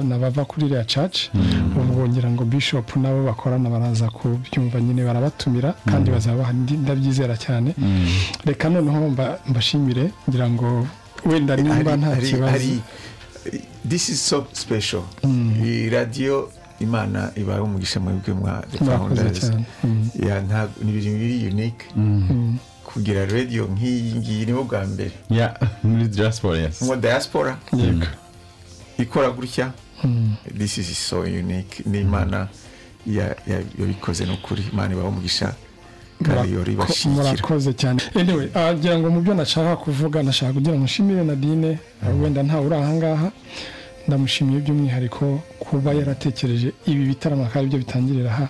nabava kuri iriya caci ubwo ngira ngo bishop nabo bakorana baraza kubyumva nyine barabatumira kandi bazaba ndabyizera cyane reka noneho mbashimire ngira ngo wenda nimba nta kibazo this is so special iyi radiyo imana ibaye umugisha mwebwe mwa ni ibintu biri unique kugira radiyo nk'iyi ngiyi nibo bwa mbere muri diaspora yasi mu diaspora ikora gutya this is so unique ni imana yabikoze n'ukuri imana ibaho umugisha kandi yori bashyigikira murakoze cyane anyway wagira ngo mu byo nashaka kuvuga nashaka kugira ngo nshimire nadine wenda ntawe uri ahangaha ndamushimiye by'umwihariko kuba yaratekereje ibi bitaramo akaba aribyo bitangirira aha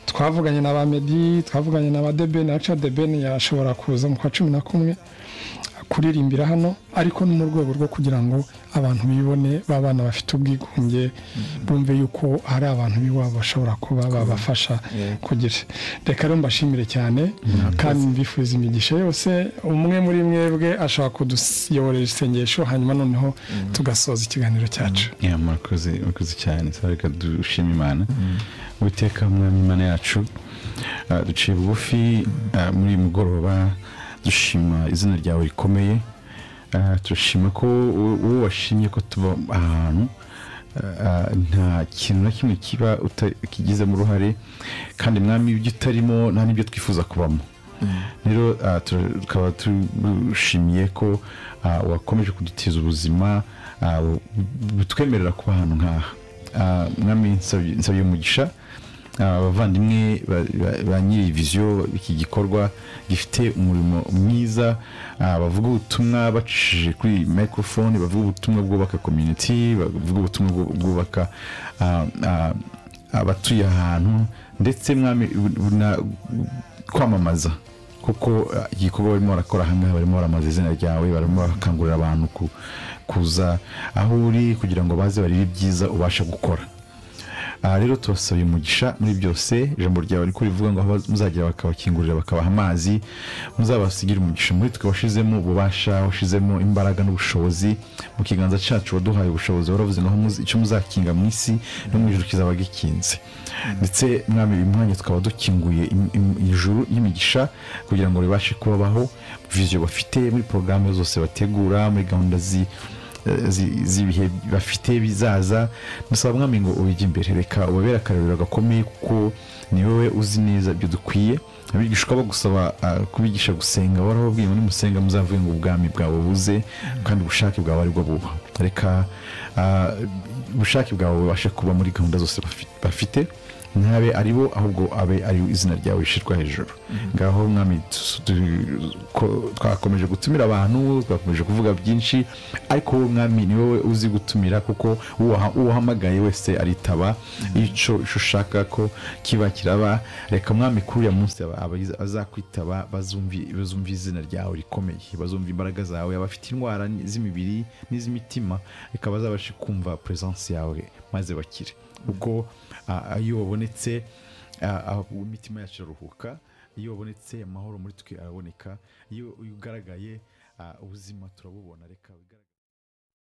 twavuganye na ba medi twavuganye na ba debeni aca debeni yashobora kuza mu kwa cumi na kumwe kuririmbira hano ariko no mu rwego rwo kugira ngo abantu bibone b'abana bafite ubwigunge bumve yuko hari abantu b'iwabo bashobora kuba babafasha kugira reka rero mbashimire cyane kandi mbifuza imigisha yose umwe muri mwebwe ashobora kuduyoborera isengesho hanyuma noneho tugasoza ikiganiro cyacu murakoze murakoze cyane reka dushima imana witeka mwami imana yacu duciye bugufi muri mugoroba dushima izina ryawe rikomeye turashima ko uwo washimye ko tuba ahantu nta kintu na kimwe kiba kigizemo uruhare kandi mwami ibyo utarimo nta n'ibyo twifuza kubamo rero tukaba dushimiye ko wakomeje kudutiza ubuzima butwemerera kuba ahantu nk'aha mwami nsabye umugisha abavandimwe ba nyiri viziyo iki gikorwa gifite umurimo mwiza bavuga ubutumwa bacishije kuri mikorofone bavuga ubutumwa bwubaka komyuniti bavuga ubutumwa bwubaka abatuye ahantu ndetse kwamamaza kuko igikorwa barimo barakora ahangaha barimo baramamaza izina ryawe barimo barakangurira abantu kuza aho uri kugira ngo baze barebe ibyiza ubasha gukora aha rero tubasabye umugisha muri byose ijambo ryawe riko rivuga ngo muzagira bakabakingurira bakabaha amazi muzabasigire umugisha muri twe washizemo ububasha washizemo imbaraga n'ubushobozi mu kiganza cyacu waduhaye ubushobozi waravuze ngo icyo muzakinga mu isi no mu ijoro kizaba gikinze ndetse mwami uyu mwanya tukaba dukinguye ijuru y'imigisha kugira ngo ribashe kubabaho viziyo bafite muri porogaramu zose bategura muri gahunda zi z'ibihe bafite bizaza dusaba mwami ngo ubijye imbere reka ubabere akarabiro gakomeye kuko ni wowe uzi neza ibyo dukwiye abigishwa bagusaba kubigisha gusenga warababwiye muri musenga muzavuye ngo ubwami bwawe buze kandi ubushake bwawe aribwo buba reka ubushake bwawe bubashe kuba muri gahunda zose bafite ntabe ari bo ahubwo abe ari izina ryawe rishyirwa hejuru ngaho mwami twakomeje gutumira abantu twakomeje kuvuga byinshi ariko wowe mwami ni wowe uzi gutumira kuko uwahamagaye wese aritaba icyo ushaka ko kiba kiraba reka mwami kuri uriya munsi azakwitaba bazumva izina ryawe rikomeye bazumva imbaraga zawe abafite indwara z'imibiri n'iz'imitima reka bazabashe kumva peresansi yawe maze bakire ubwo iyo wabonetse imitima yacu iraruhuka iyo wabonetse amahoro muri twe araboneka iyo ugaragaye ubuzima turabubona reka